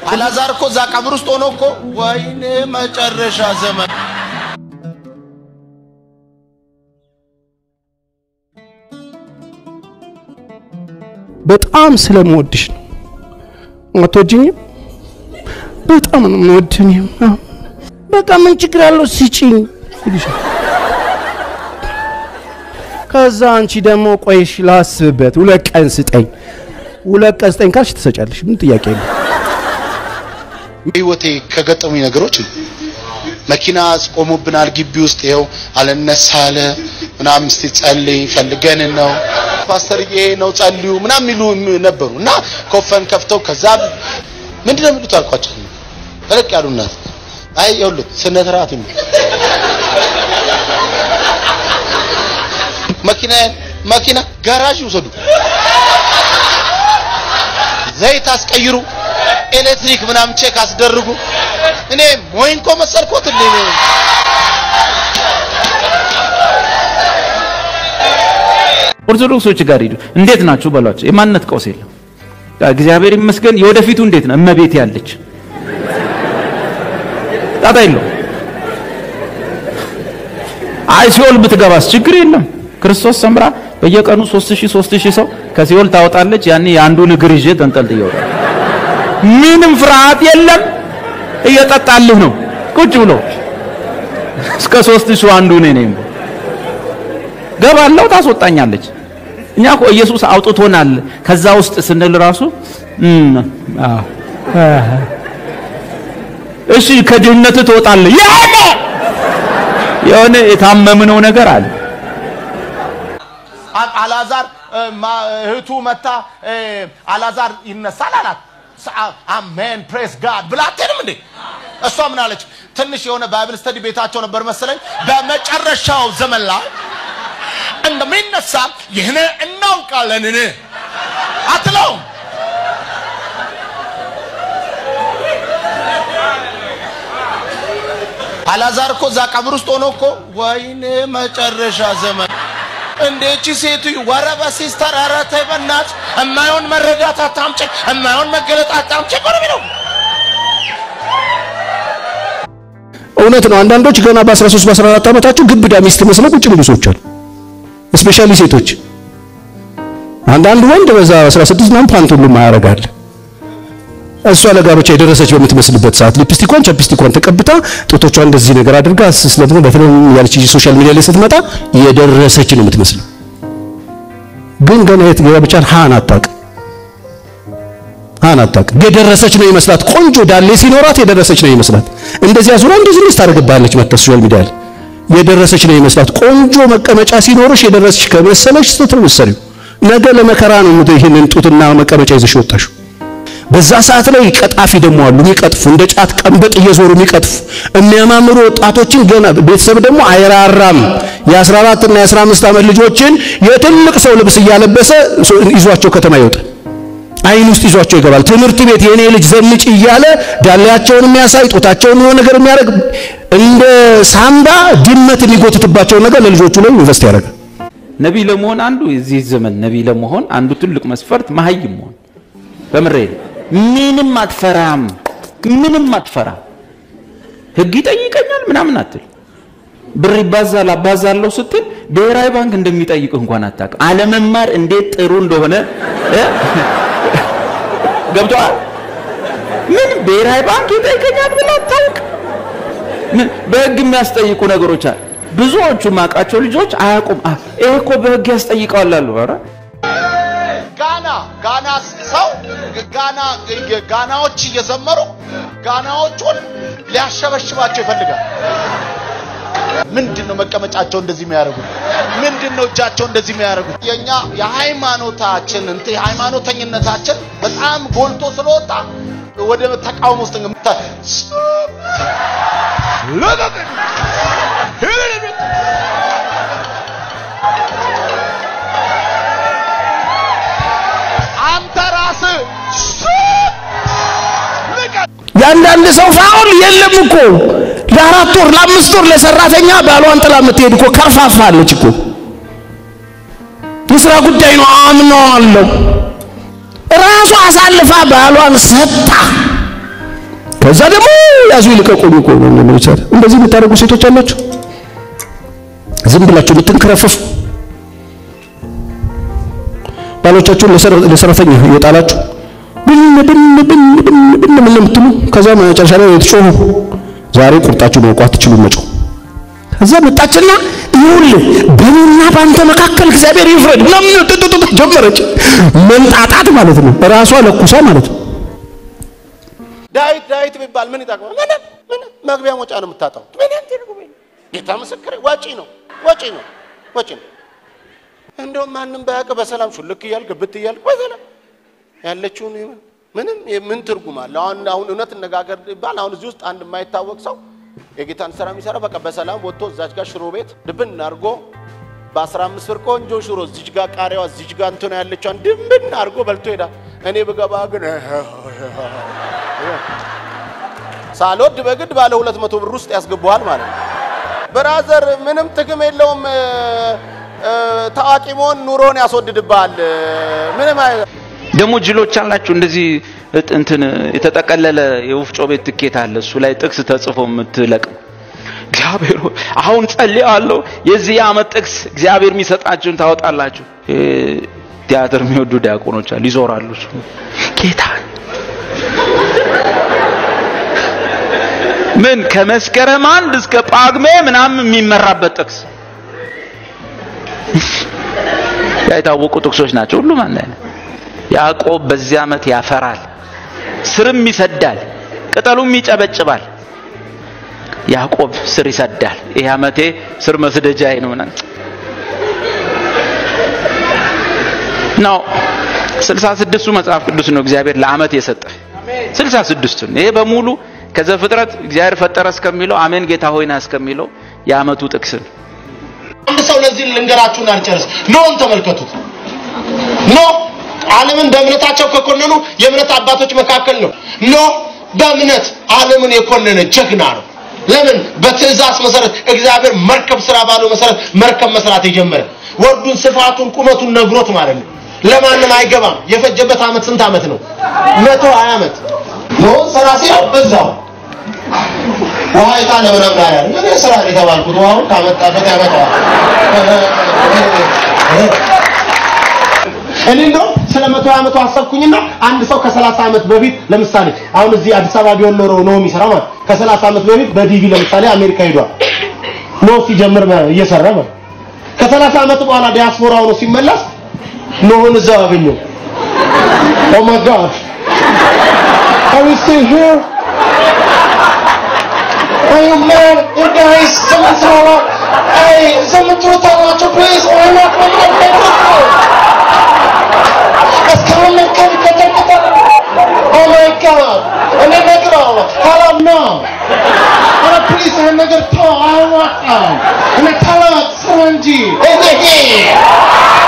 አላዛር እኮ እዛ ቀብር ውስጥ ሆኖ እኮ ወይኔ መጨረሻ ዘመን በጣም ስለምወድሽ ነው። አትወጂኝም? በጣም ነው የምወድኝ። በቃ ምን ችግር አለው ስጪኝ ይልሻል። ከዛ አንቺ ደግሞ ቆይሽ ላስብበት፣ ሁለት ቀን ስጠኝ፣ ሁለት ቀን ስጠኝ ካልሽ ትሰጫለሽ። ምን ጥያቄ የለም። ህይወቴ ከገጠሙኝ ነገሮች ነው። መኪና ቆሞብናል ግቢ ውስጥ ይኸው አልነሳ አለ ምናምን እስቲ ጸልይ ፈልገን ነው ፓስተርዬ ነው ጸልዩ ምናምን የሚሉ ነበሩ እና ኮፈን ከፍተው ከዛ ምንድን ነው የሚሉት አልኳቸው ተለቅ ያሉ እናት አይ ይኸውልህ ስነ ስርዓት የሚሉት መኪና መኪና ጋራዥ ይውሰዱ ዘይት አስቀይሩ ኤሌክትሪክ ምናምን ቼክ አስደርጉ እኔ ሞይንኮ መሰልኮት እንዴ ኦርቶዶክሶች ጋር ሂዱ። እንዴት ናችሁ በሏቸው። የማንነት ቀውስ የለም። እግዚአብሔር ይመስገን። የወደፊቱ እንዴት ነው? እመቤት ያለች ጣጣ የለው። አይ ሲኦል ብትገባስ ችግር የለም። ክርስቶስ ሰምራ በየቀኑ 3000 3000 ሰው ከሲኦል ታወጣለች። ያኔ የአንዱን እግር ይዤ ተንጠልጥዬ እወጣለሁ። ምንም ፍርሃት የለም። እየጠጣልህ ነው ቁጭ ብሎ እስከ ሦስት ሺህ አንዱ እኔ ነኝ። ገባለሁ፣ ታስወጣኛለች። እኛ እኮ ኢየሱስ አውጥቶናል ከዛ ውስጥ ስንል ራሱ እሺ ከድህነት ትወጣለህ። የሆነ የሆነ የታመምነው ነገር አለ። አላዛር እህቱ መታ አላዛር ይነሳል አላት። አሜን ፕሬስ ጋድ ብላ አትሄድም እንዴ? እሷ ምን አለች? ትንሽ የሆነ ባይብል ስተዲ ቤታቸው ነበር መሰለኝ። በመጨረሻው ዘመን ላይ እንደሚነሳ ይህን እናውቃለንን አትለውም። አላዛር እኮ እዛ ቀብር ውስጥ ሆኖ እኮ ወይኔ መጨረሻ ዘመን እንዴቺ ሴቱ ወረበ ሲስተር ኧረ ተይ በእናትሽ እማይሆን መረዳት አታምጪ፣ እማይሆን መገለጥ አታምጪ እኮ ነው የሚለው። እውነት ነው። አንዳንዶች ገና በ13 በ14 ዓመታቸው ግብዳ ሚስት መስለው ቁጭ ብሉ ሰዎች አሉ። ስፔሻሊ ሴቶች። አንዳንድ ወንድ በዛ 16 ምናምን ፓንት ሁሉ ማያረጋል። እሷ ለጋብቻ የደረሰች በምትመስልበት ሰዓት ሊፕስቲኳን ቻፕስቲኳን ተቀብታ ጡቶቿን እንደዚህ ነገር አድርጋ ስለምን በፊልም ያለች ሶሻል ሚዲያ ላይ ስትመጣ የደረሰች ነው የምትመስለው። ግን ገና የት ጋብቻን ሃን አታውቅም። ሃን አታውቅም። የደረሰች ነው ይመስላት። ቆንጆ ዳሌ ሲኖራት የደረሰች ነው ይመስላት። እንደዚህ አዙራ እንደዚህ ልጅ ታደርግብሃለች መጥታ ሶሻል ሚዲያ ላይ የደረሰች ነው ይመስላት። ቆንጆ መቀመጫ ሲኖርሽ የደረሰች ከመሰለሽ ስትል ወሰሪው ነገ ለመከራ ነው ይሄንን ጡትና መቀመጫ ይዘሽ ወጣሽው። በዛ ሰዓት ላይ ቀጣፊ ደግሞ አሉ የሚቀጥፉ እንደ ጫት ቀንበጥ እየዞሩ የሚቀጥፉ የሚያማምሩ ወጣቶችን ገና ቤተሰብ ደግሞ አይራራም። የ14 እና የ15 ዓመት ልጆችን የትልቅ ሰው ልብስ እያለበሰ ይዟቸው ከተማ ይወጣል። አይን ውስጥ ይዟቸው ይገባል። ትምህርት ቤት የኔ ልጅ ዘንጭ እያለ ዳሌያቸውን የሚያሳይ ጡታቸውን የሆነ ነገር የሚያደርግ እንደ ሳምባ ድመት የሚጎትትባቸውን ነገር ለልጆቹ ላይ ኢንቨስት ያደርጋል። ነቢይ ለመሆን አንዱ የዚህ ዘመን ነቢይ ለመሆን አንዱ ትልቅ መስፈርት መሀይም መሆን በምሬ ምንም አትፈራም፣ ምንም አትፈራም። ህግ ይጠይቀኛል ምናምን አትል። ብር ይባዛል አባዛለሁ ስትል ብሔራዊ ባንክ እንደሚጠይቅ እንኳን አታውቅም። አለመማር እንዴት ጥሩ እንደሆነ ገብቶሃል? ምን ብሔራዊ ባንክ ይጠይቀኛል ብለህ አታውቅ። በህግ የሚያስጠይቁ ነገሮች አሉ። ብዙዎቹ ማውቃቸው ልጆች አያውቁም። ይሄ እኮ በህግ ያስጠይቀዋል አሉ። ኧረ ጋና ጋና ሰው ጋና ጋናዎች እየዘመሩ ጋናዎቹን ሊያሸበሽባቸው ይፈልጋል። ምንድን ነው መቀመጫቸው እንደዚህ የሚያደርጉት? ምንድን ነው እጃቸው እንደዚህ የሚያደርጉት? የኛ የሃይማኖታችን እንትን የሃይማኖተኝነታችን በጣም ጎልቶ ስለወጣ ወደ ተቃውሞ ውስጥ አንተ ራስህ የአንዳንድ ሰው ፋውል የለም እኮ ለአራት ወር ለአምስት ወር ለሰራተኛ ባሏን ጥላ የምትሄድ እኮ ከርፋፋ አለች እኮ። የስራ ጉዳይ ነው አምነዋለሁ። ራሷ አሳልፋ ባሏን ሰጣ ከዛ ደግሞ ያዙ ይልቀቁኝ እኮ ነው እንደምንቻል። እንደዚህ የምታደርጉ ሴቶች አላችሁ። ዝም ብላችሁ የምትንከረፈፉ ባሎቻችሁን ለሰራተኛ እየጣላችሁ ብን ብን ብን ብን ብን ምን የምትሉ ከዛ መጨረሻ ላይ የተጮሁ ዛሬ ቁርጣችሁ ማውቋት አትችሉም መጮህ። ከዛ መጣችና ይኸውልህ በእኔና በአንተ መካከል እግዚአብሔር ይፍረድ ምናምን ጥጥጥ ጀመረች። መንጣጣት ማለት ነው። ራሷ ለኩሳ ማለት ነው። ዳዊት ዳዊት ቢባል ምን ይጠቅማል? ምንም ምንም መግቢያ መውጫ ነው የምታጣው። ምንም ትርጉም የለም። ጌታ ምስክር ወጪ ነው ወጪ ነው ወጪ ነው። እንደውም ማንም ባያውቅ በሰላም ሹልክ እያልክ ግብት እያልክ በሰላም ያለችውን ይሁን ምንም ምን ትርጉም አለ? አሁን አሁን እውነት እነጋገር ይባል አሁን እዚህ ውስጥ አንድ የማይታወቅ ሰው የጌታን ስራ የሚሰራ በቃ በሰላም ወጥቶ እዛች ጋር ሽሮ ቤት ድብን አድርጎ በአስራ አምስት ብር ቆንጆ ሽሮ እዚች ጋር ቃሪያዋ እዚች ጋር እንትን ያለችዋን ድብን አድርጎ በልቶ ሄዳል። እኔ ብገባ ግን ሳልወድ በግድ ባለ ሁለት መቶ ብር ውስጥ ያስገባዋል ማለት ነው። ብራዘር ምንም ጥቅም የለውም። ታዋቂ መሆን ኑሮን ያስወድድብሃል። ምንም አይ ደግሞ ጅሎች አላችሁ እንደዚህ እጥ- እንትን የተጠቀለለ የወፍጮ ቤት ትኬት አለ። እሱ ላይ ጥቅስ ተጽፎ የምትለቅም እግዚአብሔር ሆይ አሁን ጸልያለሁ የዚህ የዓመት ጥቅስ እግዚአብሔር የሚሰጣችሁን ታወጣላችሁ። እ፣ ቲያትር የሚወዱ ዲያቆኖች አሉ፣ ይዞራሉ። እሱ ጌታ ምን ከመስከረም አንድ እስከ ጳጉሜ ምናምን የሚመራበት ጥቅስ ያ የታወቁ ጥቅሶች ናቸው። ሁሉም አንድ አይነት ያዕቆብ በዚህ ዓመት ያፈራል፣ ስርም ይሰዳል፣ ቅጠሉም ይጨበጭባል። ያዕቆብ ስር ይሰዳል። ይህ ዓመቴ ስር መስደጃዬ ነው ምናምን ነው። ስልሳ ስድስቱ መጽሐፍ ቅዱስ ነው እግዚአብሔር ለዓመት የሰጠ ስልሳ ስድስቱን ይሄ በሙሉ ከዘፍጥረት እግዚአብሔር ፈጠረ እስከሚለው አሜን ጌታ ሆይና እስከሚለው የዓመቱ ጥቅስ ነው። አንድ ሰው ለዚህ ልንገራችሁን አልጨርስ። ኖን ተመልከቱት። ኖ ዓለምን በእምነታቸው ከኮነኑ የእምነት አባቶች መካከል ነው። ኖ በእምነት ዓለምን የኮነነ ጀግና ነው። ለምን? በትእዛዝ መሰረት እግዚአብሔር መርከብ ስራ ባለው መሰረት መርከብ መስራት የጀመረ ወርዱን፣ ስፋቱን፣ ቁመቱን ነግሮት ማለት ነው። ለማንም አይገባም። የፈጀበት ዓመት ስንት ዓመት ነው? መቶ ሀያ ዓመት ኖ ስራ ሲለው እዛው ውሃ የጣለ ምናምን አያል ምን ስራ ነው የተባልኩት ውሃውን ካመጣበት ያመጣዋል። እኔ እንደው ስለ መቶ ዓመቱ አሰብኩኝና አንድ ሰው ከሰላሳ ዓመት በፊት ለምሳሌ አሁን እዚህ አዲስ አበባ ቢሆን ኖሮ ነው የሚሰራ ማለት ከሰላሳ ዓመት በፊት በዲቪ ለምሳሌ አሜሪካ ሄዷል ኖ ሲጀምር እየሰራ ማለት ከሰላሳ ዓመት በኋላ ዲያስፖራ ሆኖ ሲመለስ ኖህን እዛው አገኘው ኦ ማይ ጋድ Are you still here? Are you mad? You guys, someone throw up. Hey, someone throw that out, please. Or I'm not going to get Let's come and come get that. Oh my God. And then make it all. Hello, no. And please, I'm not going to talk. I want them. And I tell her, Sanji. Hey, hey, hey.